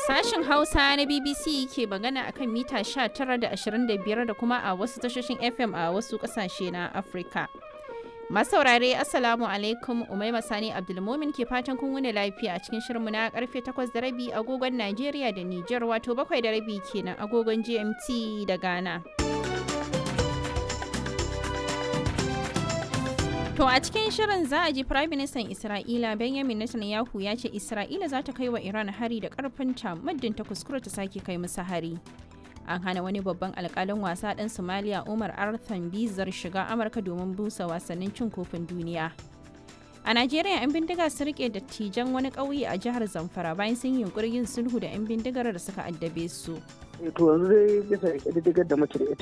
Sashen Hausa na BBC ke magana akan mita 19 da 25 da kuma a wasu tashoshin FM a wasu kasashe na Afirka. Masaurare Assalamu alaikum Umaima Sani Abdulmumin ke fatan kun wuni lafiya a cikin shirinmu na karfe 8 da rabi agogon Najeriya da Nijar wato 7 da rabi kenan agogon GMT da Ghana. To a cikin shirin za a ji Prime Minister Isra'ila Benjamin Netanyahu ya ce Isra'ila za ta kai wa Iran hari da karfinta muddin ta kuskura ta sake kai musu hari. An hana wani babban alkalin wasa ɗan Somalia Umar Arthan Bizar shiga Amurka domin busa wasannin cin kofin duniya. A Najeriya 'yan bindiga sun rike dattijan wani ƙauye a jihar Zamfara bayan sun yi yunkurin yin sulhu da 'yan bindigar da suka addabe su. to yanzu dai bisa ƙididdigar da muke da ita